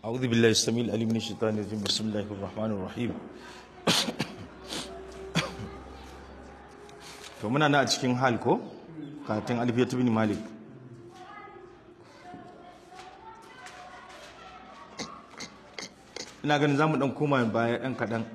أعوذ بالله السميع العليم من الشيطان الرجيم بسم الله الرحمن الرحيم to muna na a cikin hal ko katin alfiyatu bin malik ina ganin zamu dan koma baya dan kadan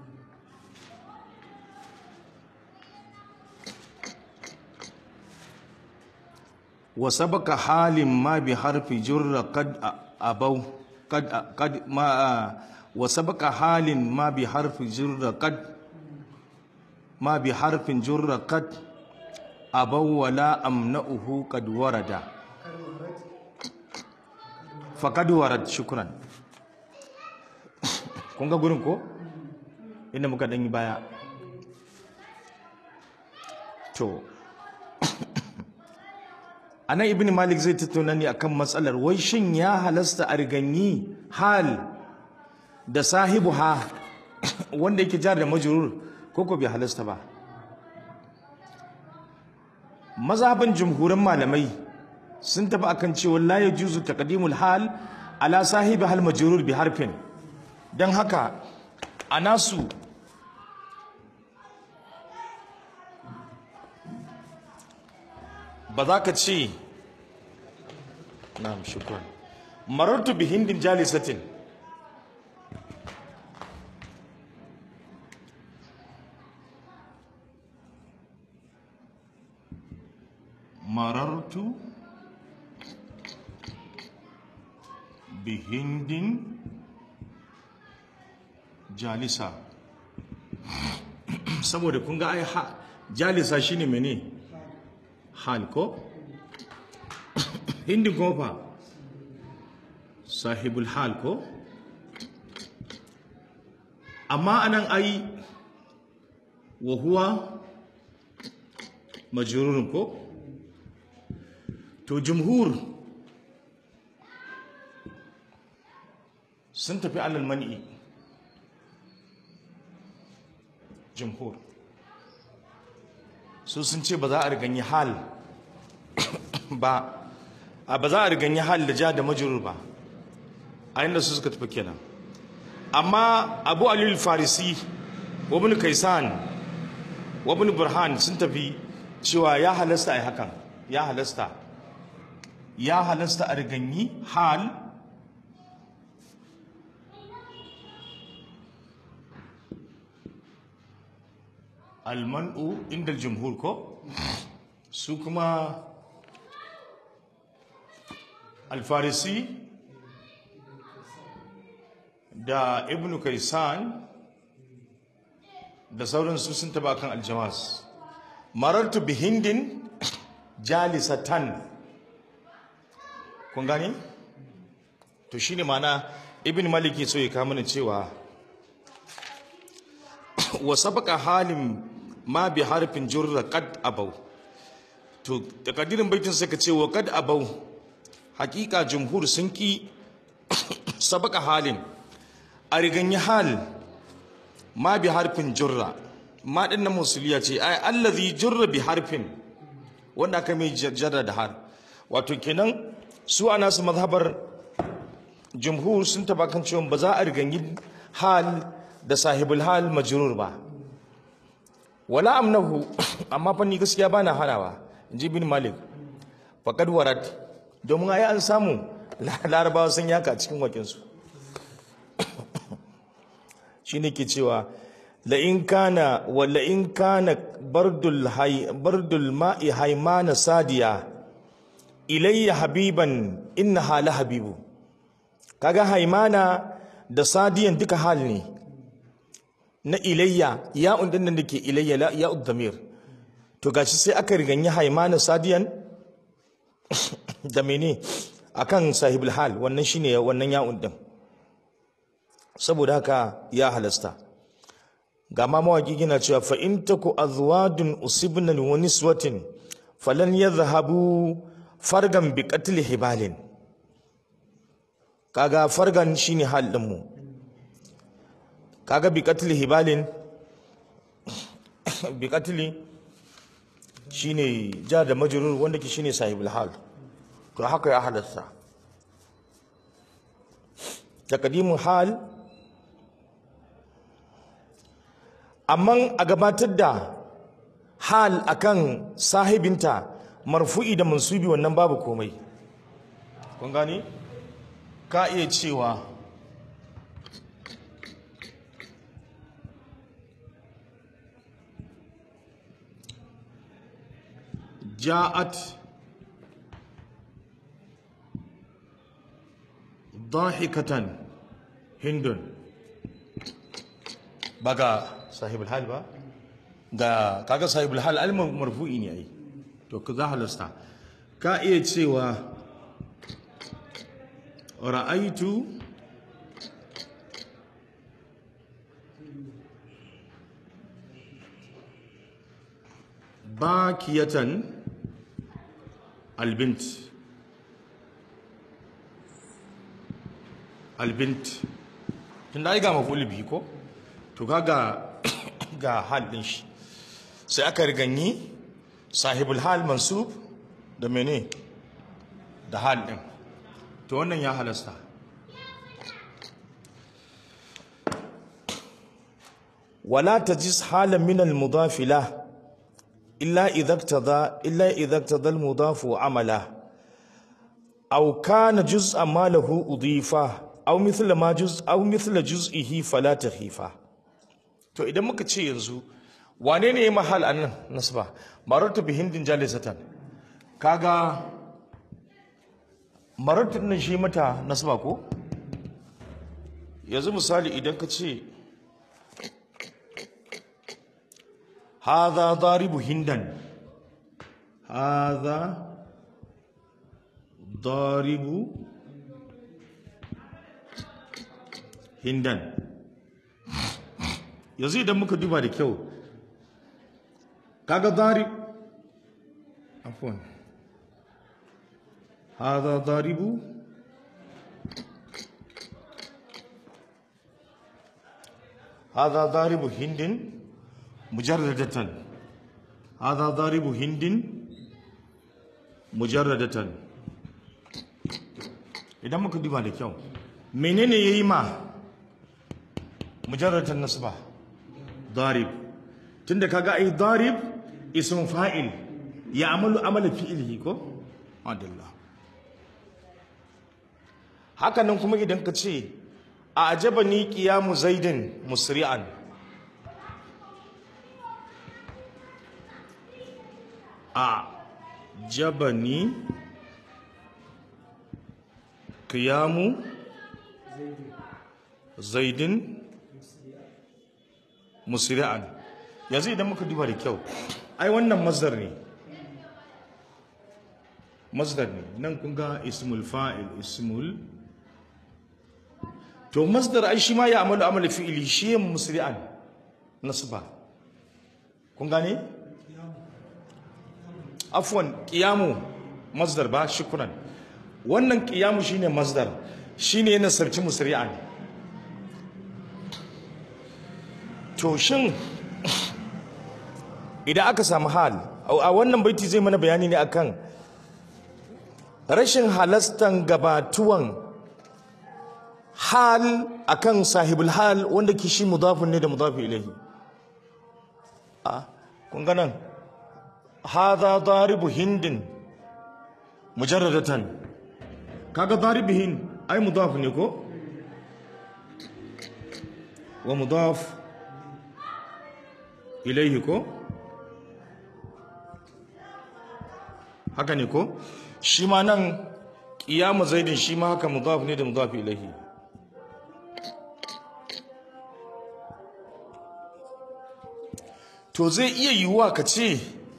wa sabaka halin ma bi harfi jurra qad abau qad qad ma wa sabaka halin ma bi harfi jurra qad ma bi harfin jurra qad abau wala amna'uhu qad warada faqad warad shukran kun ga gurin ko inda muka dan yi baya to anan ibn malik zai tattauna ne akan matsalar wai shin ya halasta a riganyi hal da sahibu ha wanda yake jar da majrur ko ko bai halasta ba mazhabin jumhurin malamai sun tafi akan cewa la yajuzu taqdimul hal ala sahibi hal majrur bi harfin dan haka a nasu ba za ka ce na'am shukran marartu bi hindin jalisatin marartu bi hindin jalisa saboda kun ga ai jalisa shine mene hal ko hindin kuma fa sahibul hal ko amma anan ai wa huwa majrurun ko to jumhur sun tafi alal man'i jumhur su sun ce ba za a riganyi hal ba a ba za a riganyi hal da ja da majrur ba a inda su suka tafi kenan amma abu alil farisi wa ibn kaisan wa ibn burhan sun tafi cewa ya halasta ai hakan ya halasta ya halasta a riganyi hal almanu inda jumhur ko su kuma alfarisi da ibn kaisan da sauransu sun taba kan aljawas marartu bi hindin jalisatan kun gani to shine mana ibn malik so ya kama mana cewa wa sabaka halin ma bi harfin jurra qad abau to takadirin baitin sai ka ce wa qad abau hakika jumhur sun ki sabaka halin a riganyi hal ma bi harfin jurra ma din nan musuliya ce ai allazi jurra bi harfin wanda aka mai jarra da har wato kenan su ana su mazhabar jumhur sun taba kan cewa ba za a riganyi hal da sahibul hal majrur ba wala amnahu amma fa ni gaskiya bana hanawa inji bin malik faqad warat domin ai an samu larabawa sun yaka cikin wakin su shine ke cewa la in kana wa la in kana bardul hay bardul ma'i haymana sadiya ilayya habiban innaha la habibu kaga haymana da sadiyan duka hal ne na ilayya ya undin nan dake ilayya la ya udamir to gashi sai aka riganyi haimana sadiyan da mene akan sahibul hal wannan shine wannan ya undin saboda haka ya halasta ga ma mawaki gina cewa fa in taku azwadun usibna wa niswatin falan yadhhabu fargan bi qatl hibalin kaga fargan shine hal din mu kaga bi katli hibalin bi katli shine ja da majrur wanda ke shine sahibul hal to haka ya halasta takadimin hal amma a gabatar da hal akan sahibinta marfu'i da mansubi wannan babu komai kun gani ka iya cewa ja'at ضاحكة هند ba ga sahibul hal ba ga kaga sahibul hal al marfu'i ne ai to ka za halasta ka iya cewa ra'aitu bakiyatan albint albint tun da ai ga mafuli biyu ko to kaga ga hal din shi sai aka riganyi sahibul hal mansub da mene da hal din to wannan ya halasta wala tajis halan min al mudafila illa idha iktada illa idha iktada al mudafu amala aw kana juz'an ma lahu udifa aw mithla ma juz aw mithla juz'ihi fala takhifa to idan muka ce yanzu wane ne ya mahal anan nasba marartu bi hindin jalisatan kaga marartu nan shi mata nasba ko yanzu misali idan ka ce hadha daribu hindan hadha daribu hindan yanzu idan muka duba da kyau kaga darib afwan hada daribu hada daribu hindin mujarradatan hada daribu hindin mujarradatan idan muka duba da kyau menene yayi ma mujarradatan nasba darib tunda kaga ai darib ism fa'il ya amalu amala fi'ilihi ko adalla haka nan kuma idan ka ce a ajabani qiyamu zaidin musri'an a jabani qiyamu zaidin musri'an yanzu idan muka duba da kyau ai wannan masdar ne masdar ne nan kun ga ismul fa'il ismul to masdar ai shi ma ya amalu amala fi'ili shi ya musri'an nasba kun gane afwan qiyamu masdar ba shukran wannan qiyamu shine masdar shine yana sarci musri'an to shin idan aka samu hal a wannan baiti zai mana bayani ne akan rashin halastan gabatuwan hal akan sahibul hal wanda ke shi mudafin ne da mudafi ilahi a kun ganan hadha daribu hindin mujarradatan kaga daribu hind ai mudaf ne ko wa mudaf ilaihi ko haka ne ko shi ma nan ƙiyamu zaidin shi ma haka mudaf ne da mudaf ilahi to zai iya yiwuwa ka ce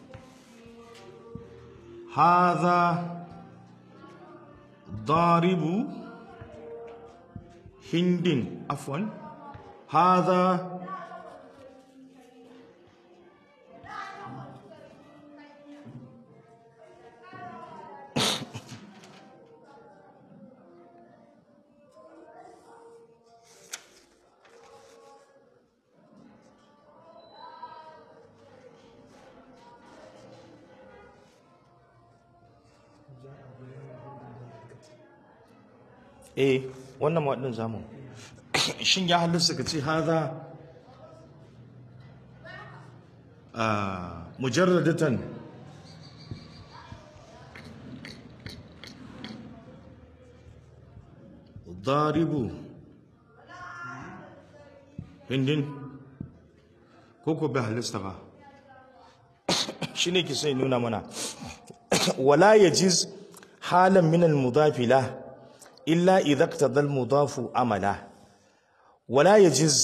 haza daribu hindin afwan haza eh wannan ma din zamu shin ya halasta ka ce haza a mujarradatan ضارب hindin ko ko bai halasta ba shi ne ki sai nuna mana wala yajiz halan min al-mudafi la illa idha iqtada al-mudafu amala wala yajiz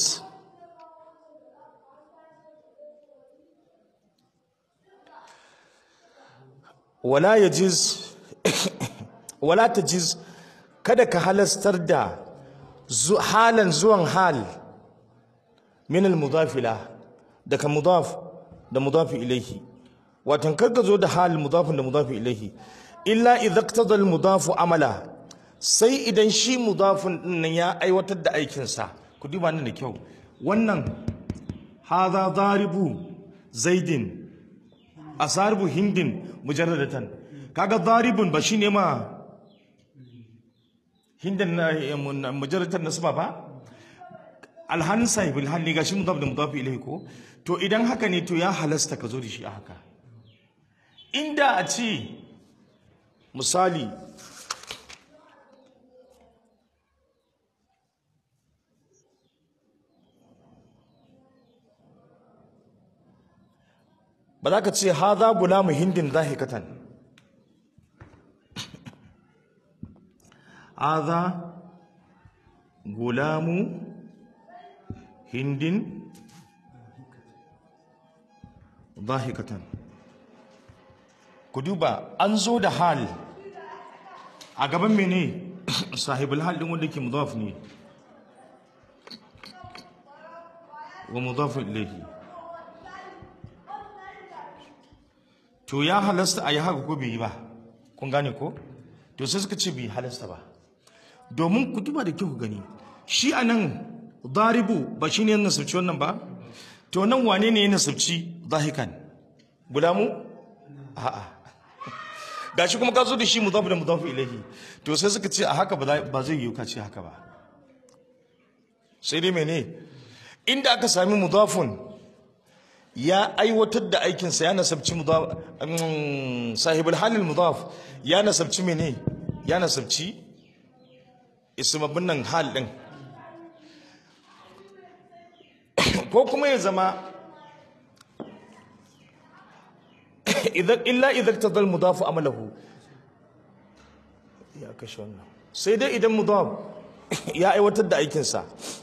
wala yajiz wala tajiz kada ka halastar da halan zuwan hal min al-mudafila daga mudaf da mudafi ilaihi watan karka zo da hal mudafin da mudafi ilaihi illa idza iqtada al-mudafu amala sai idan shi mudafin din nan ya aiwatar da aikin sa ku duba nan da kyau wannan hadha daribu zaidin asarbu hindin mujarradatan kaga daribun ba shine ma hindin mujarradatan nasba ba alhan sahibul hal ne gashi mudaf da mudaf ilayhi ko to idan haka ne to ya halasta ka zo da shi a haka inda a ce misali ba za ka ce haza gulamu hindin zahikatan haza gulamu hindin zahikatan ku duba an zo da hal a gaban mene sahibul hal din wanda ke mudaf ne wa mudaf ilayhi to ya halasta a yi haka ko bai yi ba kun gane ko to sai suka ce bai halasta ba domin ku duba da kyau ku gani shi anan daribu ba shi ne nasabci wannan ba to nan wane ne ya nasabci zahikan gulamu a'a gashi kuma ka zo da shi mudaf da mudaf ilahi to sai suka ce a haka ba zai yi ka ce haka ba sai dai mene inda aka sami mudafun ya aiwatar da aikinsa ya nasabci mudaf sahibul halil mudaf ya nasabci mene ya nasabci ismabin nan hal din ko kuma ya zama illa idan tadal mudafu amalahu ya kashe wannan sai dai idan mudaf ya aiwatar da aikinsa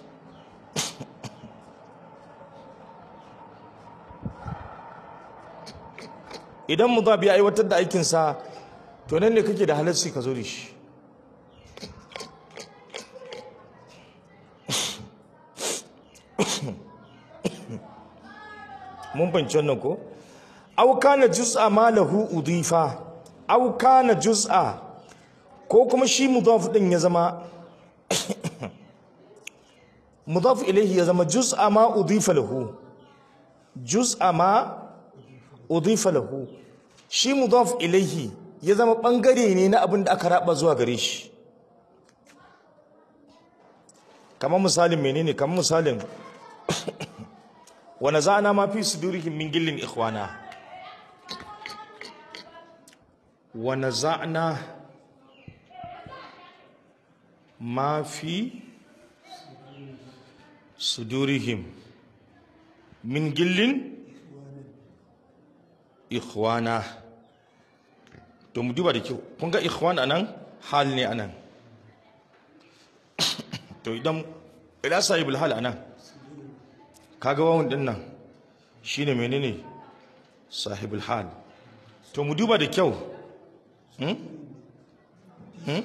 idan mudaf ya aiwatar da aikinsa to nan ne kake da halarci ka zo da shi mun fahimci wannan ko aw kana juz'a ma lahu udifa aw kana juz'a ko kuma shi mudaf din ya zama mudaf ilayhi ya zama juz'a ma udifa lahu juz'a ma udifa lahu shi mudaf ilayhi ya zama bangare ne na abin da aka raba zuwa gare shi kamar misalin menene kamar misalin wa naza'na ma fi sudurihim min gillin ikhwana wa naza'na ma fi sudurihim min gillin ikhwana to mu duba da kyau kun ga ikhwan anan hal ne anan to idan ila sahibul hal anan kaga wawan din nan shine menene sahibul hal to mu duba da kyau hmm? hmm?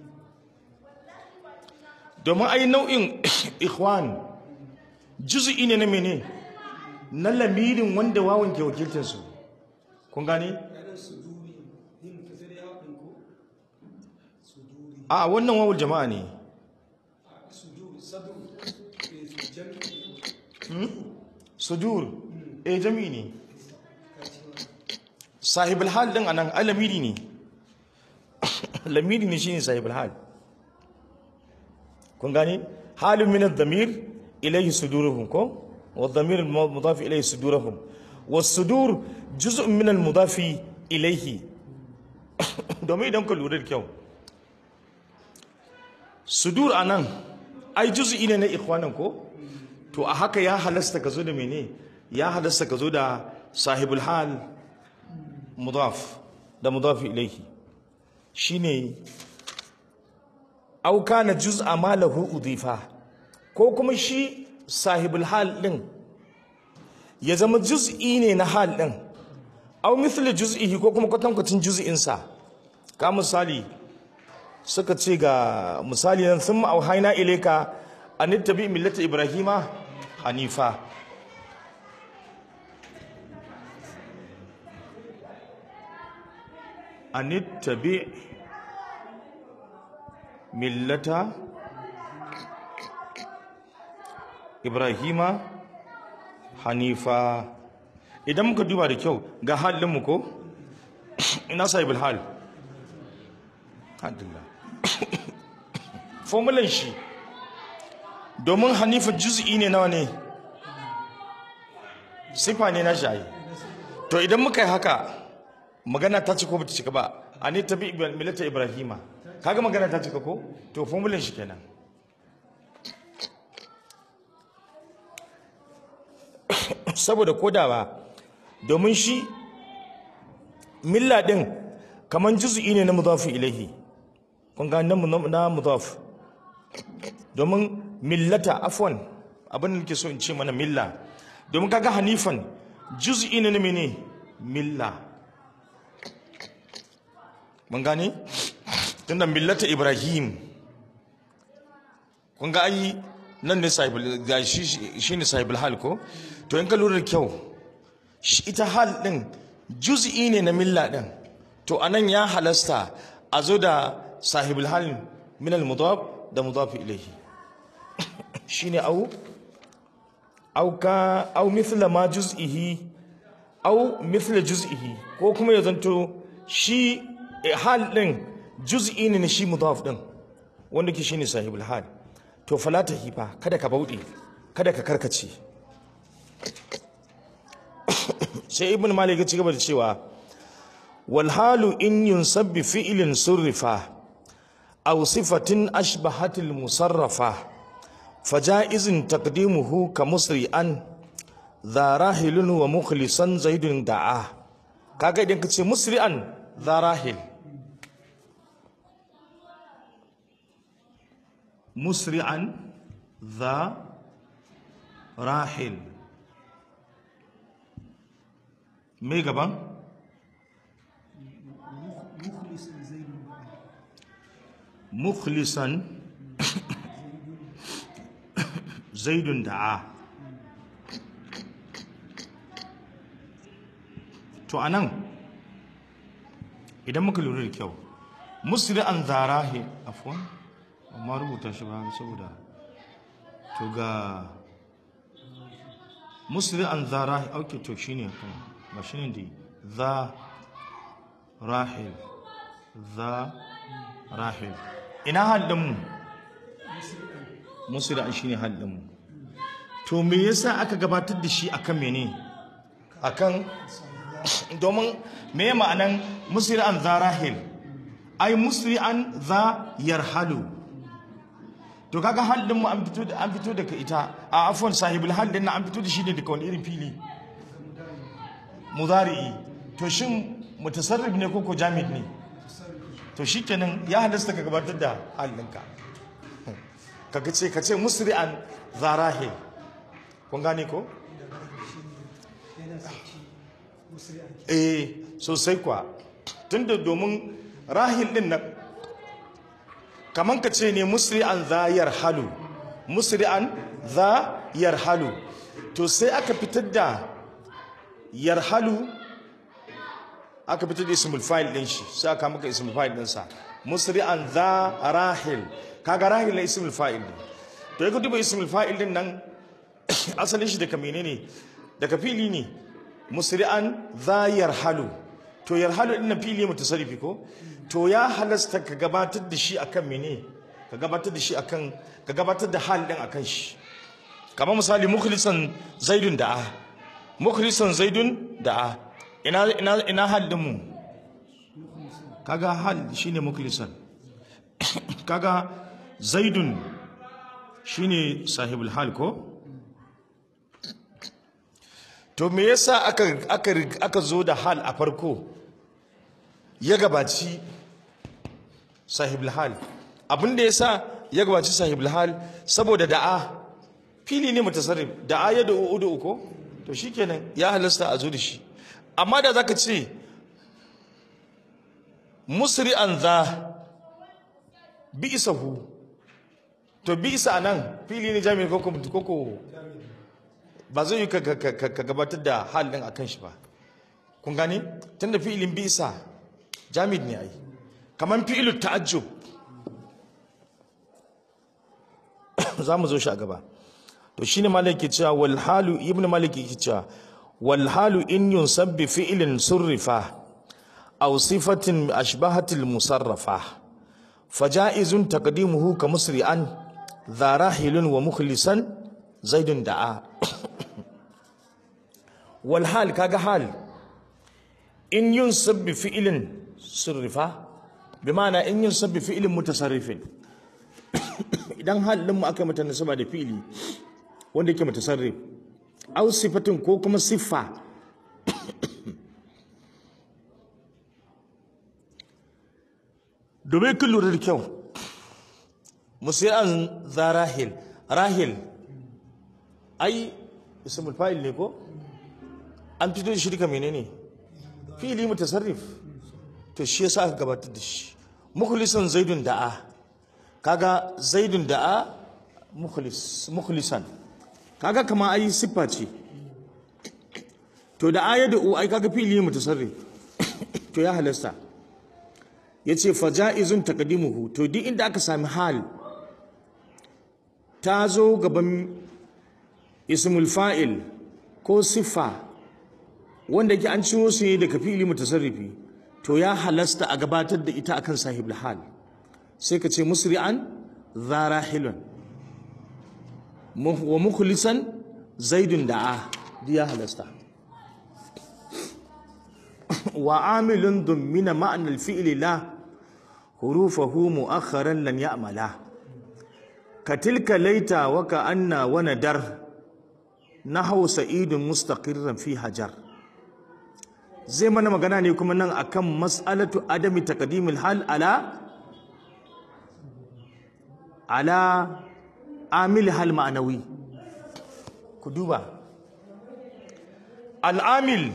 domin ai nau'in ikhwan juz'i ne na mene na lamirin wanda wawan ke wakiltinsu kun gane a wannan wawul jama'a ne sudur eh jami'i ne sahibul hal din anan alamiri ne lamiri ne shine sahibul hal kun gani halin min ad-damir ilayhi suduruhum ko wa ad-damir mudaf ilayhi suduruhum was-sudur juz'un min al-mudaf ilayhi domin idan ka lura da kyau sudur anan ai juz'i ne na ikhwanan ko to a haka ya halasta ka zo da mene ya halasta ka zo da sahibul hal mudaf da mudaf ilayhi shine au kana juz'a ma lahu udifa ko kuma shi sahibul hal din ya zama juz'i ne na hal din au mithlu juz'ihi ko kuma kwatankwacin juz'in sa ka misali suka ce ga misali nan sun auhaina ilayka an tabi millata ibrahima hanifa an tabi millata ibrahima hanifa idan muka duba da kyau ga halinmu ko ina sahibul hal alhamdulillah formulan shi domin hanifa juz'i ne nawa ne sifa ne na shayi to idan muka yi haka magana ta ci ko bata cika ba a ne tabi milata ibrahima kaga magana ta cika ko to formulan shi kenan saboda koda ba domin shi milla din kaman juz'i ne na mudafi ilahi kun ga nan na mudaf domin millata afwan abin da nake so in ce mana milla domin kaga hanifan juz'i ne na mene milla mun gane tunda millata ibrahim kun ga ai nan ne sahibul ga shi shine sahibul hal ko to in ka lura da kyau ita hal din juz'i ne na milla din to anan ya halasta a zo da sahibul hal min al mudaf da mudaf ilayhi shine au au ka au mithla ma juz'ihi au mithla juz'ihi ko kuma ya zanto shi hal din juz'i ne na shi mudaf din wanda ke shine sahibul hal to fala hifa kada ka bauɗe kada ka karkace sai ibn malik ya ci gaba da cewa wal halu in yunsab bi fi'lin surrifa aw sifatin ashbahat al musarrafa fajaizun taqdimuhu ka musri'an dha rahilun wa mukhlisan zaidun da'a kaga idan ka ce musri'an dha rahil مسرعا ذا راحل me gaban mukhlisan zaidun da'a to anan idan muka lura da kyau musri'an zarahi afwan amma rubuta shi ba saboda to ga musri an za rahil auke to shi ne kan ba shi ne da za rahil za rahil ina haddinmu musri an shi ne haddinmu to me yasa aka gabatar da shi akan mene akan domin me ma'anan musri an za rahil ai musri an za yarhalu to kaga halin mu an fito da an fito daga ita a afwan sahibul hal din an fito da shi ne daga wani irin fili mudari'i to shin mutasarrif ne ko ko jamid ne to shikenan ya halasta ka gabatar da halinka kaga ce ka ce musri'an zarahi kun gane ko eh sosai kwa tunda domin rahil din nan kaman ka ce ne musri'an za yarhalu musri'an za yarhalu to sai aka fitar da yarhalu aka fitar da ismul fa'il din shi sai aka maka ismul fa'il din sa musri'an za rahil kaga rahil na ismul fa'il ne to yake duba ismul fa'il din nan asalin shi daga menene daga fili ne musri'an za yarhalu to yarhalu din nan fili mutasarrifi ko to ya halasta ka gabatar da shi akan mene ka gabatar da shi akan ka gabatar da hal din akan shi kamar misali mukhlisan zaidun da'a mukhlisan zaidun da'a ina ina ina hal din mu kaga hal shine mukhlisan kaga zaidun shine sahibul hal ko to me yasa aka aka aka zo da hal a farko ya gabaci sahibul hal abin da yasa ya gabaci sahibul hal saboda da'a fili ne mutasarrif da'a ya da'u udu ko to shikenan ya halasta a zo da shi amma da zaka ce musri'an za bi'sahu to bi'sa anan fili ne jami'in koko koko ba zai yi ka gabatar da hal din akan shi ba kun gane tunda fi'ilin bi'sa jamid ne ai kaman fi'ilu ta'ajjub za mu zo shi a gaba to shine malik ke cewa wal halu ibnu malik ke cewa wal halu in yunsab bi fi'lin surrifa aw sifatin ashbahatil musarrafa faja'izun taqdimuhu ka musri'an dha rahilun wa mukhlisan zaidun da'a wal hal kaga hal in yunsab bi fi'lin surrifa bi ma'ana in yunsab bi fi'lin mutasarrifin idan halin mu aka mata nasaba da fi'li wanda yake mutasarrif aw sifatin ko kuma siffa domin kun lura da kyau musiyan za rahil rahil ai ismul fa'il ne ko an fito da shirka menene fi'ili mutasarrif to shi yasa aka gabatar da shi mukhlisan zaidun da'a kaga zaidun da'a mukhlis mukhlisan kaga kama ai siffa ce to da ayatu ai kaga fi'ili mutasarrif to ya halasta yace faja'izun taqdimuhu to duk inda aka sami hal ta zo gaban ismul fa'il ko siffa wanda ke an ciro su ne daga fi'ili mutasarrifi to ya halasta a gabatar da ita akan sahibul hal sai ka ce musri'an zarahilun wa mukhlisan zaidun da'a duk ya halasta wa amilun dummina ma'anar fi'ili la hurufahu mu'akharan lan ya'mala ka tilka laita wa ka anna wa nadar nahwu sa'idun mustaqirran fi hajar zai mana magana ne kuma nan akan mas'alatu adami taqdimil hal ala ala amil hal ma'anawi ku duba al'amil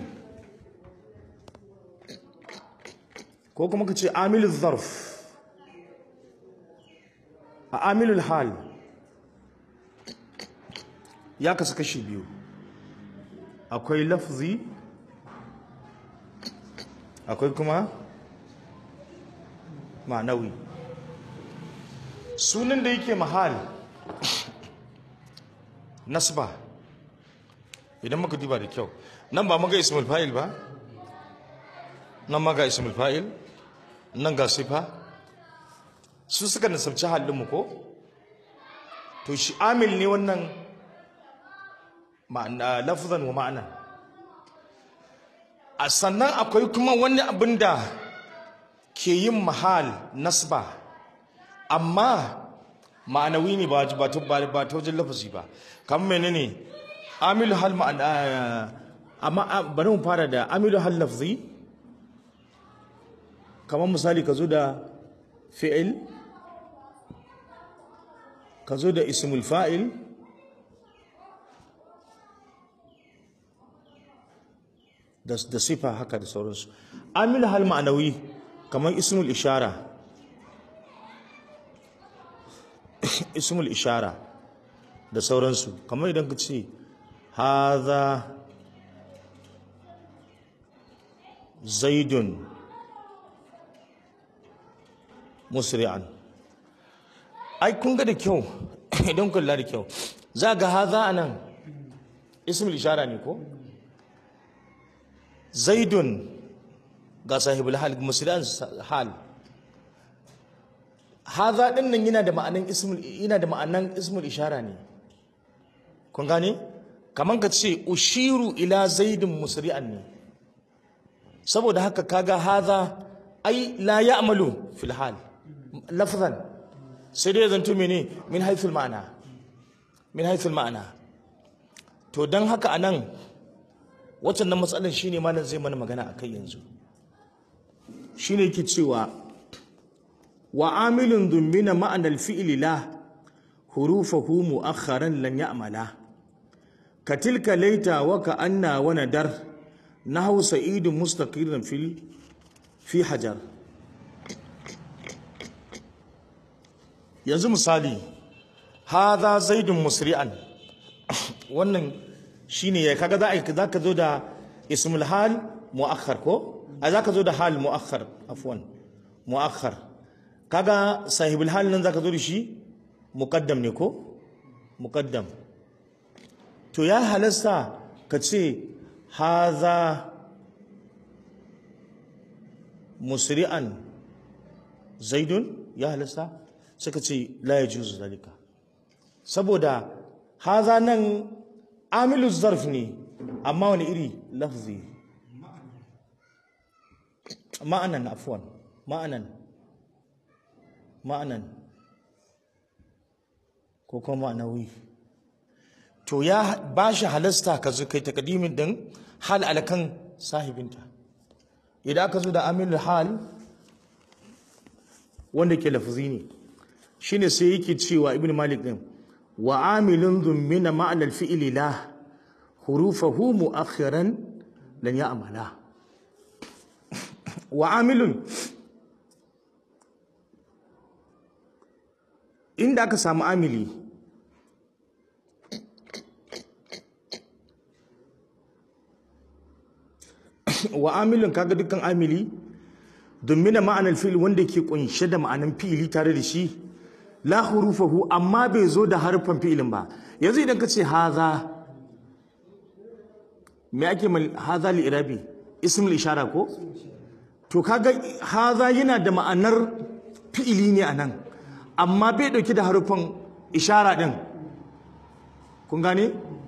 ko kuma ka ce amilul zarf a amilul hal ya kasu kashi biyu akwai lafzi akwai kuma ma'anawi sunan da yake mahal nasba idan muka duba da kyau nan ba maga ismul fa'il ba nan maga ismul fa'il nan ga sifa su suka nasabci halinmu ko to shi amil ne wannan ma'ana lafzan wa ma'ana a sannan akwai kuma wani abin da ke yin mahal nasba amma ma'anawi ne ba ta wajen lafazi ba kamar menene amilu hal ma'ana amma bari mu fara da amilu hal lafzi kamar misali ka zo da fi'il ka zo da ismul fa'il da sifa haka da sauransu amilu hal ma'anawi kamar ismul ishara ismul ishara da sauransu kamar idan ka ce haza zaidun musri'an ai kun ga da kyau idan kula da kyau za ga haza anan ismul ishara ne ko zaidun ga sahibul hal musri'an hal haza din nan yana da ma'anan ismul yana da ma'anan ismul ishara ne kun gane kaman ka ce ushiru ila zaidin musri'an ne saboda haka kaga haza ai la ya'malu fil hal lafzan sai dai zanto mene min haythul ma'ana min haythul ma'ana to dan haka anan waccan nan matsalar shine malam zai mana magana akai yanzu shine yake cewa wa amilun dummina ma'anar fi'ili la hurufahu mu'akharan lan ya'mala ka tilka laita wa ka anna wa nadar nahu sa'idun mustaqirin fil fi hajar yanzu misali hadha zaidun musri'an wannan shine ya kaga za ka zo da ismul hal mu'akhar ko a za ka zo da hal mu'akhar afwan mu'akhar kaga sahibul hal nan za ka zo da shi muqaddam ne ko muqaddam to ya halasta ka ce haza musri'an zaidun ya halasta suka ce la yajuzu zalika saboda haza nan amilu zarf ne amma wani iri lafzi ma'anan afwan ma'anan ma'anan ko kuma ma'anawi to ya ba shi halasta ka zo kai takadimin din hal alakan sahibinta idan aka zo da amilul hal wanda ke lafzi ne shine sai yake cewa ibn malik din wa amilun dhummina ma'ana al-fi'li la hurufahu mu'akhiran lan ya'mala wa amilun inda aka samu amili wa amilun kaga dukkan amili domin ma'anar fi'il wanda ke kunshe da ma'anar fi'ili tare da shi la hurufahu amma bai zo da harfan fi'ilin ba yanzu idan ka ce haza me ake mal haza li irabi ismul ishara ko to kaga haza yana da ma'anar fi'ili ne anan amma bai dauki da harfan ishara din kun gane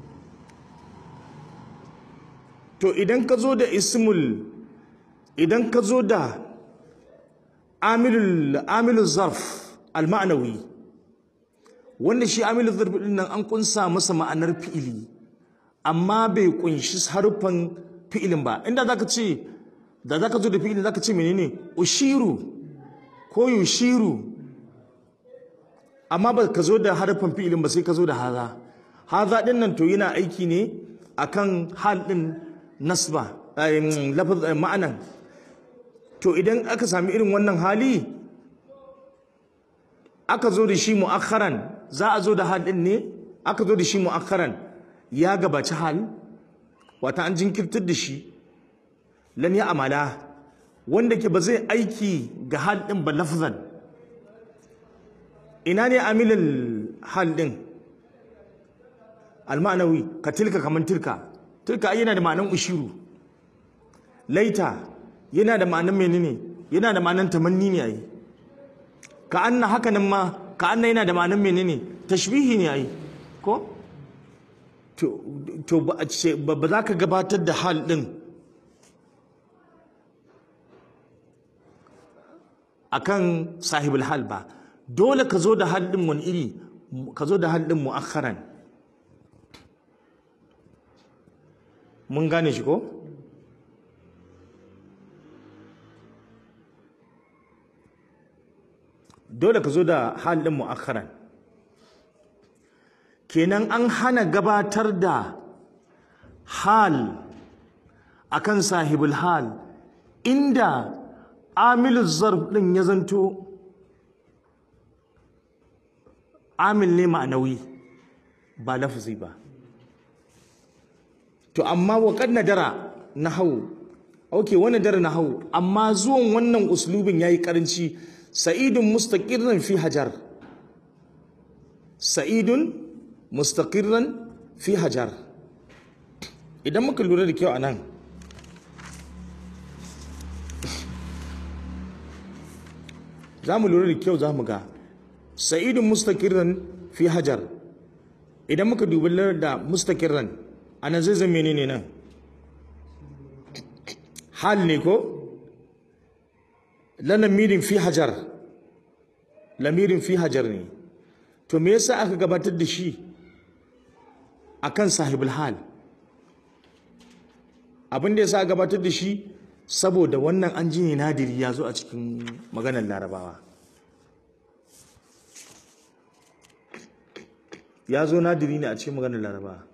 to idan ka zo da ismul idan ka zo da amilul amilul zarf al-ma'nawi wanda shi amilul zarf din nan an kunsa masa ma'anar fi'ili amma bai kunshi harfan fi'ilin ba inda zaka ce da zaka zo da fi'ilin zaka ce menene ushiru ko yushiru amma ba ka zo da harfan fi'ilin ba sai ka zo da haza haza din nan to yana aiki ne akan hal din nasba lafaz ma'anan to idan aka sami irin wannan hali aka zo da shi mu'akharan za a zo da hal din ne aka zo da shi mu'akharan ya gabaci hal wata an jinkirtar da shi lan ya amala wanda ke ba zai aiki ga hal din ba lafzan ina ne amilal hal din almanawi ka tilka kaman tilka tilka yana da ma'anan ushiru laita yana da ma'anan menene yana da ma'anan tamanni ne ai ka anna haka nan ma ka anna yana da ma'anan menene tashbihi ne ai ko to to ba ce ba za ka gabatar da hal din akan sahibul hal ba dole ka zo da hal din wani iri ka zo da hal din mu'akharan mun gane shi ko dole ka zo da halin mu'akharan kenan an hana gabatar da hal akan sahibul hal inda amilul zarf din ya zanto amil ne ma'anawi ba lafzi ba to amma wa kad nadara nahwu okay wannan dara nahwu amma zuwan wannan uslubin yayi karanci sa'idun mustaqirran fi hajar sa'idun mustaqirran fi hajar idan muka lura da kyau anan za mu lura da kyau za mu ga sa'idun mustaqirran fi hajar idan muka dubi da mustaqirran anan zai zama menene nan hal ne ko lamirin fi hajar lamirin fi hajar ne to me yasa aka gabatar da shi akan sahibul hal abin da yasa aka gabatar da shi saboda wannan an ji ne nadiri ya zo a cikin maganar larabawa ya zo nadiri ne a cikin maganar larabawa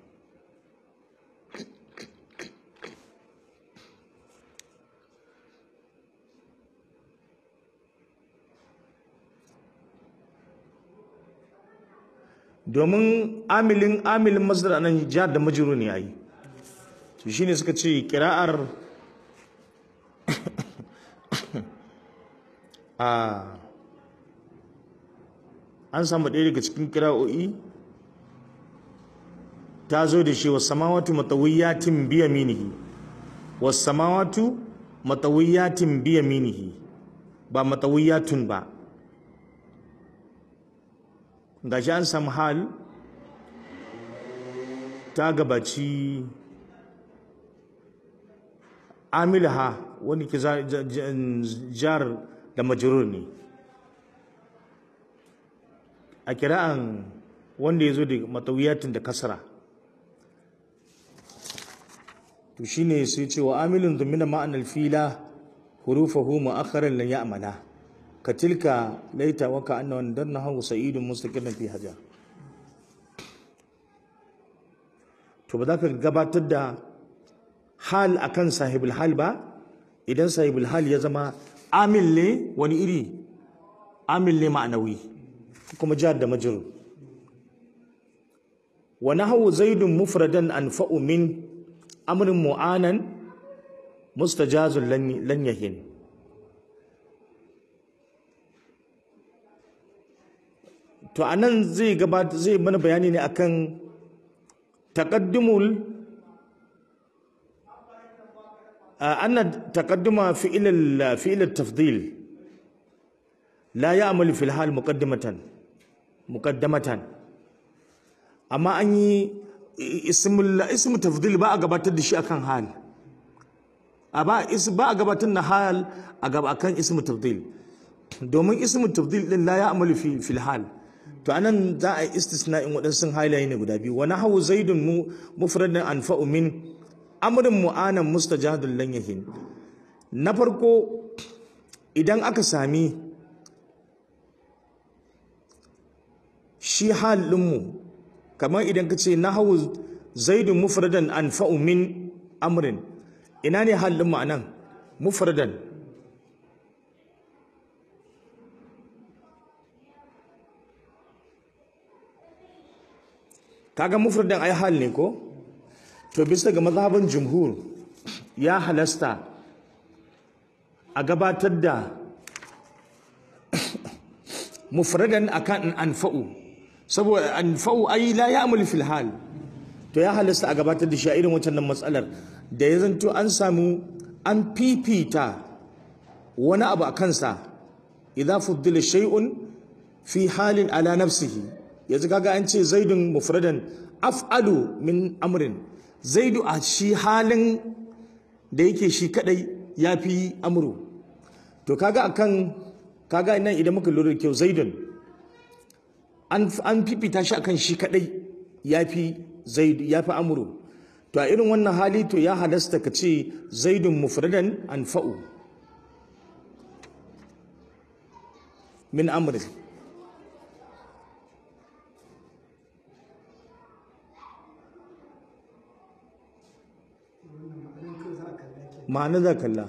domin amilin amilin masdar anan jihar da majiru ne yayi to shine suka ce kira'ar a an samu ɗaya daga cikin kira'o'i ta zo da shi wasamawatu matawiyatin biya minihi wasamawatu matawiyatin biya minihi ba matawiyatun ba gashi an samu hal ta gabaci amilha wani ke jar da majrur ne a kira'an wanda ya zo da matawiyatin da kasara to shine sai ce wa amilun dhumina ma'anar fila hurufahu mu'akharan lan ya'mala ka tilka laita wa ka anna dan nahu sa'idun mustaqillan fi hajar to ba za ka gabatar da hal akan sahibul hal ba idan sahibul hal ya zama amil ne wani iri amil ne ma'anawi kuma jar da majrur wa nahwu zaidun mufradan anfa'u min amrin mu'anan mustajazun lan yahin to anan zai gabata zai mana bayani ne akan taqaddumul anna taqadduma fi'il fi'il at-tafdil la ya'malu fil hal muqaddimatan muqaddamatan amma an yi ismul ismu tafdil ba a gabatar da shi akan hal a ba ba a gabatar da hal a gaba akan ismu tafdil domin ismu tafdil din la ya'malu fi fil hal to anan za a yi istisna'in waɗansu halaye ne guda biyu wani hawu zaidun mu mufradin anfa'u min amrin mu'anan mustajadun lan yahin na farko idan aka sami shi hal ɗinmu kamar idan ka ce na hawu zaidun mufradan anfa'u min amrin ina ne hal ɗinmu a nan mufradan kaga mufradan ai hal ne ko to bisa ga mazhaban jumhur ya halasta a gabatar da mufradan akan anfa'u saboda anfa'u ai la ya'mul fil hal to ya halasta a gabatar da shi a irin wancan matsalar da ya zanto an samu an fifita wani abu a kansa idza fuddila shay'un fi halin ala nafsihi yanzu kaga an ce zaidun mufradan af'alu min amrin zaidu a shi halin da yake shi kadai ya fi amru to kaga akan kaga nan idan muka lura da kyau zaidun an an fifita shi akan shi kadai ya fi zaidu ya fi amru to a irin wannan hali to ya halasta ka ce zaidun mufradan anfa'u min amrin ma'ana za kalla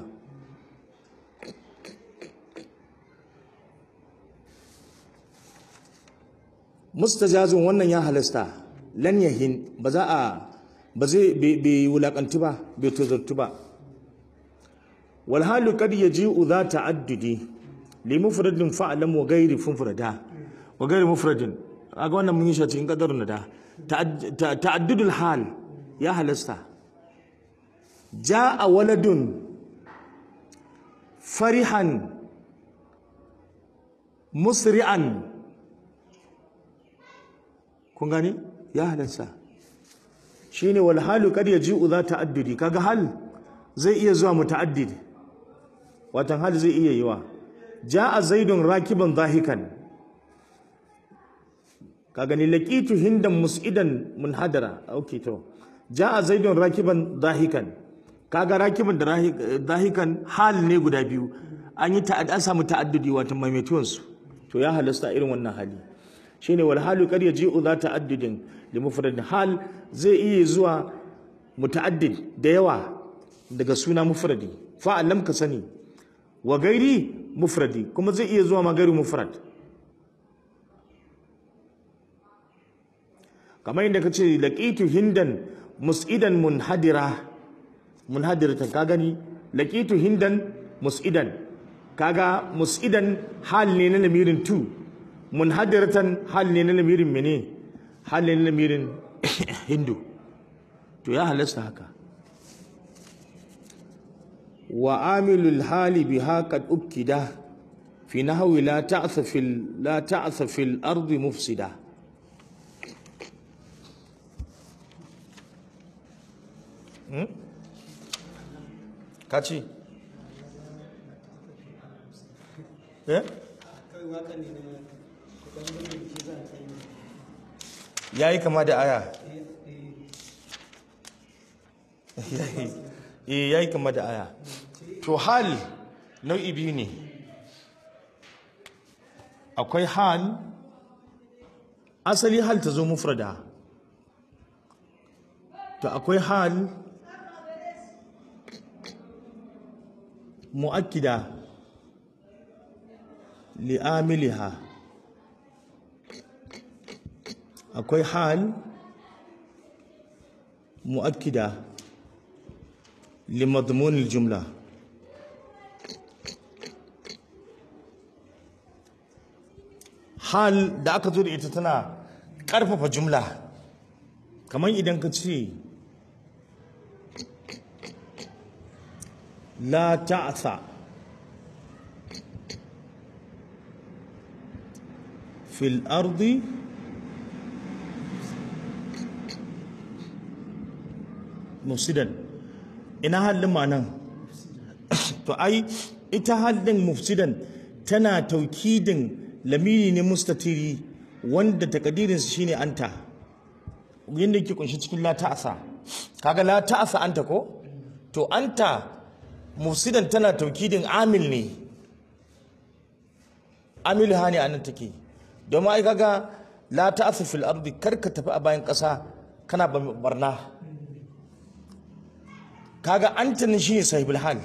mustajazun wannan ya halasta lan yahin ba za a ba zai bai wulakantu ba bai tozartu ba wal halu kad yaji'u za ta'addudi li mufradin fa'lam wa ghairi funfurada wa ghairi mufradin aga wannan mun yi shi cikin kadarun da ta'addudul hal ya halasta ja'a waladun farihan musri'an kun gani ya halarsa shine wal halu kad yaji'u za ta'addudi kaga hal zai iya zuwa muta'addid watan hal zai iya yiwa ja'a zaidun rakiban zahikan ka gani laqitu hindan mus'idan munhadara okay to ja'a zaidun rakiban zahikan kaga rakiban da zahikan hal ne guda biyu an yi an samu ta'addudi watan maimaituwan su to ya halasta irin wannan hali shine wal halu kad yaji'u za ta'addudin li mufradin hal zai iya zuwa muta'addid da yawa daga suna mufradi fa'alam ka sani wa gairi mufradi kuma zai iya zuwa ma gairi mufrad kamar yadda ka ce laqitu hindan mus'idan munhadira munhadiratan ka gani laqitu hindan mus'idan kaga mus'idan hal ne na lamirin tu munhadiratan hal ne na lamirin mene hal ne na lamirin hindu to ya halasta haka wa amilul hali biha qad ukida fi nahwi la ta'sa fil la ta'sa fil ardi mufsida kaci eh yayi kama da aya eh yayi kama da aya to hal nau'i biyu ne akwai hal asali hal ta zo mufrada to akwai hal mu'akkida li'amiliha akwai hal mu'akkida limadmunil jumla hal da aka zo da ita tana ƙarfafa jumla kamar idan ka ce la ta'asa fil ardi mufsidan ina halin ma'anan to ai ita halin mufsidan tana taukidin lamiri ne mustatiri wanda takadirinsa shine anta yadda yake kunshi cikin la ta'asa kaga la ta'asa anta ko to anta mufsidan tana taukidin amil ne amil ha ne anan take domin ai kaga la ta'asa fil ardi karka tafi a bayan ƙasa kana barna kaga anta ne shine sahibul hal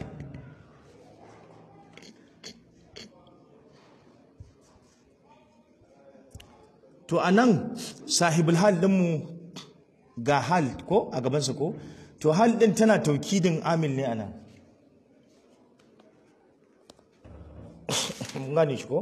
to anan sahibul hal dinmu ga hal ko a gabansa ko to hal din tana taukidin amil ne anan mun gane shi ko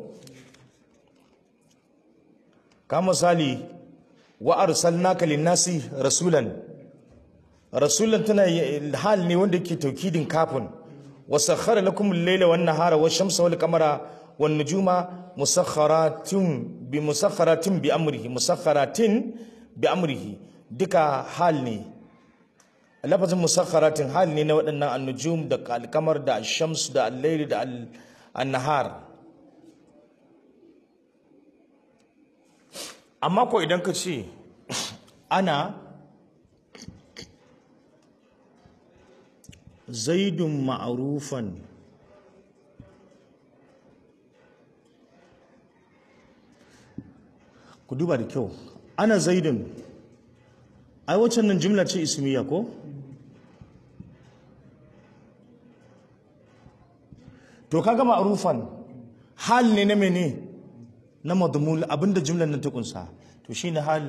ka misali wa arsalnaka lin-nasi rasulan rasulan tana hal ne wanda yake taukidin kafin wa sakhara lakum al-layla wan-nahara wash-shamsa wal-qamara wan-nujuma musakharatin bi musakharatin bi amrihi musakharatin bi amrihi duka hal ne lafazin musakharatin hal ne na waɗannan an-nujum da al-qamar da ash-shams da al-layl da an-nahar amma ko idan ka ce ana zaidun ma'arufan ku duba da kyau ana zaidun ai waccan nan jimla ce ismiya ko to kaga ma'arufan hal ne na mene na madmul abinda jimlar nan ta kunsa to shine hal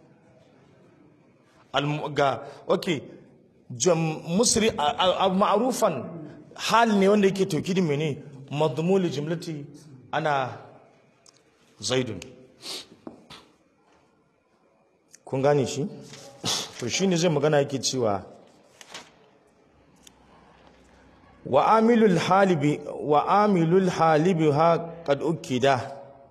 ga okay musri ma'rufan hal ne wanda yake taukidin mene madmul jumlati ana zaidun kun gane shi to shine zai magana yake cewa wa amilul halibi wa amilul halibi ha qad ukida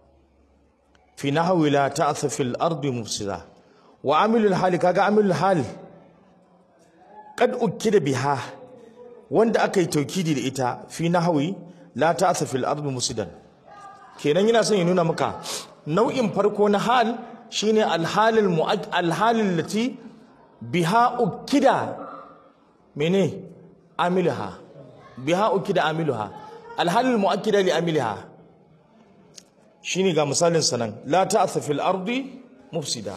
fi nahwi la ta'tha fil ardi mufsida wa amilul hali kaga amilul hal kad ukida biha wanda aka yi taukidi da ita fi nahwi la ta'tha fil ardi mufsidan kenan yana son ya nuna maka nau'in farko na hal shine alhalil mu'ad alhalil lati biha ukida mene amiluha biha ukida amiluha alhalil mu'akkida li amiliha shine ga misalin sanan la ta'tha fil ardi mufsida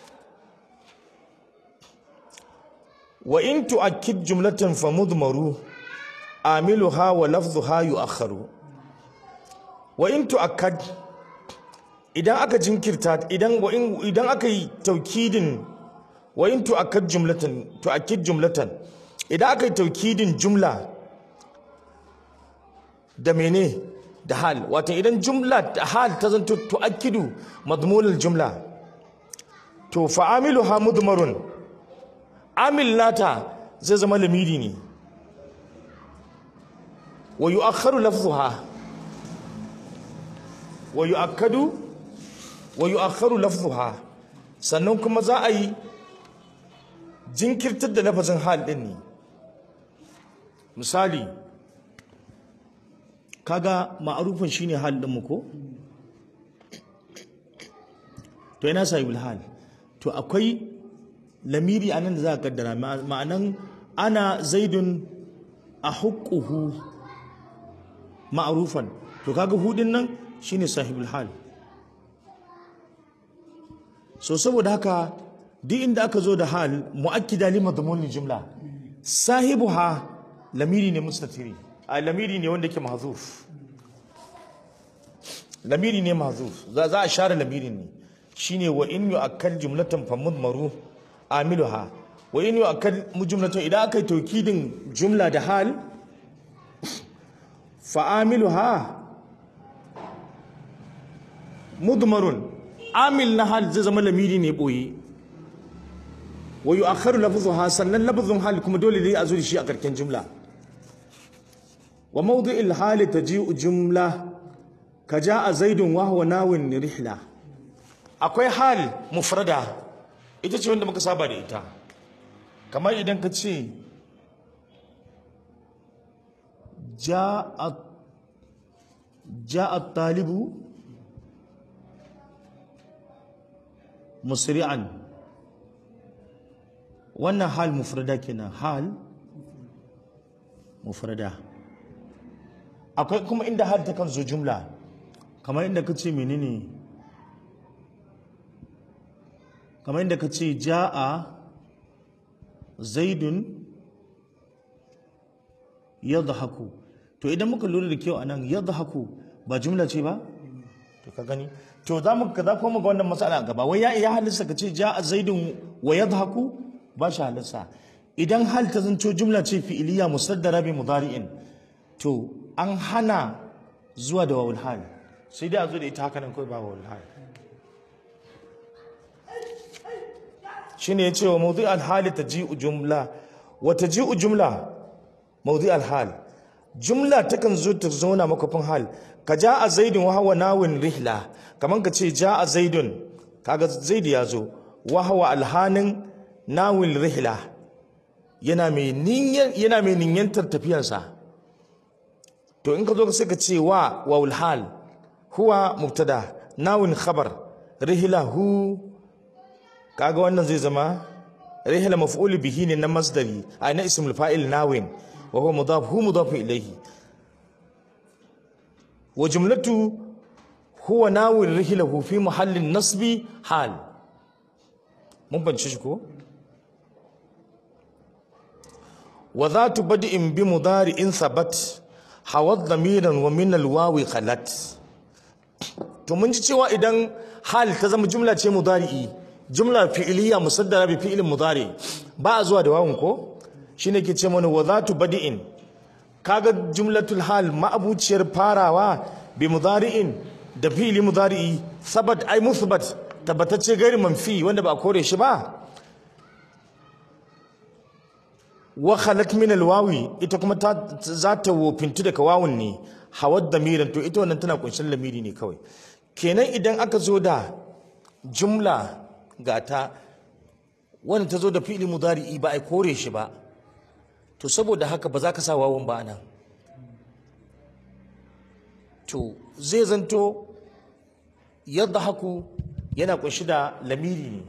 wa in tu'akkid jumlatan famudmaru amiluha wa lafdhuha yu'akhkharu wa in tu'akkad idan aka jinkirta idan wa in idan aka yi taukidin wa in tu'akkad jumlatan tu'akkid jumlatan idan aka yi taukidin jumla da mene da hal wato idan jumla da hal ta zanto tu'akkidu madmunul jumla to fa'amiluha mudmarun amil nata zai zama lamiri ne wa yu'akhkharu lafzuha wa yu'akkadu wa yu'akhkharu lafzuha sannan kuma za a yi jinkirtar da lafazin hal din ne misali kaga ma'arufin shine hal din mu ko to yana sahibul hal to akwai lamiri anan da za ka kaddara ma'anan ana zaidun a hukuhu ma'arufan to kaga hudin nan shine sahibul hal so saboda haka duk inda aka zo da hal mu'akkida li madmunil jumla sahibuha lamiri ne mustatiri a lamiri ne wanda ke mahzuf lamiri ne mahzuf za za a share lamirin ne shine wa in yu'akkal jumlatan famudmaru amiluha wa in yu'akkal jumlatan idan aka yi taukidin jumla da hal fa amiluha mudmarun amil na hal zai zama lamiri ne boye wa yu'akharu lafzuha sannan lafzun hal kuma dole ne a zo da shi a karken jumla wa mawdi'il hali taji'u jumla ka ja'a zaidun wa huwa nawin rihla akwai hal mufrada ita ce wanda muka saba da ita kamar idan ka ce ja'a ja'a talibu musri'an wannan hal mufrada kenan hal mufrada akwai kuma inda hal ta kan zo jumla kamar inda ka ce menene kamar inda ka ce ja'a zaidun yadhaku to idan muka lura da kyau anan yadhaku ba jumla ce ba to ka gani to za mu za ko mu ga wannan matsala gaba wai ya iya halissa ka ce ja'a zaidun wa yadhaku ba shi halissa idan hal ta zanto jumla ce fi'iliya musaddara bi mudari'in to an hana zuwa da wawul hal sai dai a zo da ita haka nan kawai ba wawul hal shine ya ce wa mawdi al-hali taji'u jumla wa taji'u jumla mawdi al-hal jumla takan zo ta zauna makafin hal ka ja'a zaidun wa hawa nawin rihla kaman ka ce ja'a zaidun kaga zaid ya zo wa hawa alhanin nawin rihla yana mai niyyar yana mai niyyantar tafiyarsa to in ka zo sai ka ce wa wawul hal huwa mubtada nawin khabar rihla hu kaga wannan zai zama rihla maf'ul bihi ne na masdari a na ismul fa'il nawin wa huwa mudaf hu mudaf ilayhi wa jumlatu huwa nawin rihlahu fi mahallin nasbi hal mun bance shi ko wa dhatu bad'in bi mudari'in thabat hawad damiran wa min alwawi khalat to mun ji cewa idan hal ta zama jumla ce mudari'i jumla fi'iliya musaddara bi fi'ilin mudari ba a zuwa da wawun ko shine ke ce mana wa zatu badi'in kaga jumlatul hal ma'abuciyar farawa bi mudari'in da fi'ili mudari'i sabat ai musbat tabbatacce gairi manfi wanda ba a kore shi ba wa khalat min alwawi ita kuma ta za ta wofintu daga wawun ne hawad damiran to ita wannan tana kunshin lamiri ne kawai kenan idan aka zo da jumla gata wanda ta zo da fi'ili mudari'i ba a kore shi ba to saboda haka ba za ka sa wawan ba nan to zai zanto yadda haku yana kunshi da lamiri ne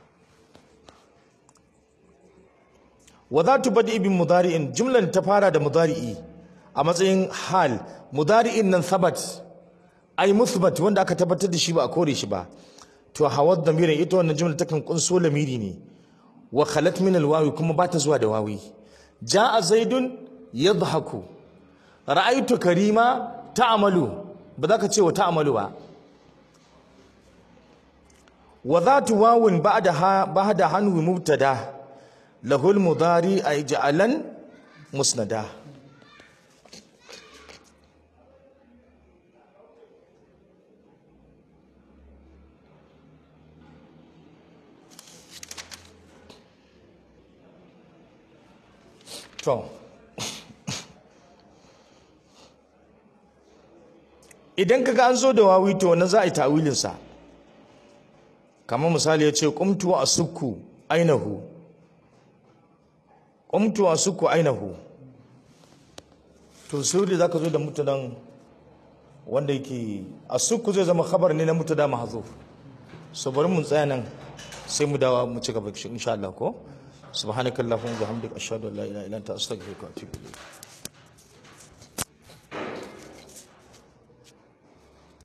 wa za tu bada ibin mudari'in jumlan ta fara da mudari'i a matsayin hal mudari'in nan sabat ai musbat wanda aka tabbatar da shi ba a kore shi ba to hawad damirin ita wannan jumla takan kunso lamiri ne wa khalat min alwawi kuma ba ta zuwa da wawi jaa zaidun yadhaku ra'aytu karima ta'malu ba za ka ce wa ta'malu ba wa dhatu wawin ba'da ha ba'da hanwi mubtada lahul mudari ay ja'alan musnada To, idan kaga an zo da wawi to wannan za a yi tawilinsa, kamar misali ya ce, ƙumtu a sukku ainihu, ƙumtu a sukku ainihu. To, sai za ka zo da mutanen wanda yake a sukku zai zama khabar ne na mutada mahazuf. So, bari mun tsaya nan sai mu dawa mu ci gaba insha Allah ko? سبحانك اللهم وبحمدك اشهد ان لا اله الا انت استغفرك واتوب اليك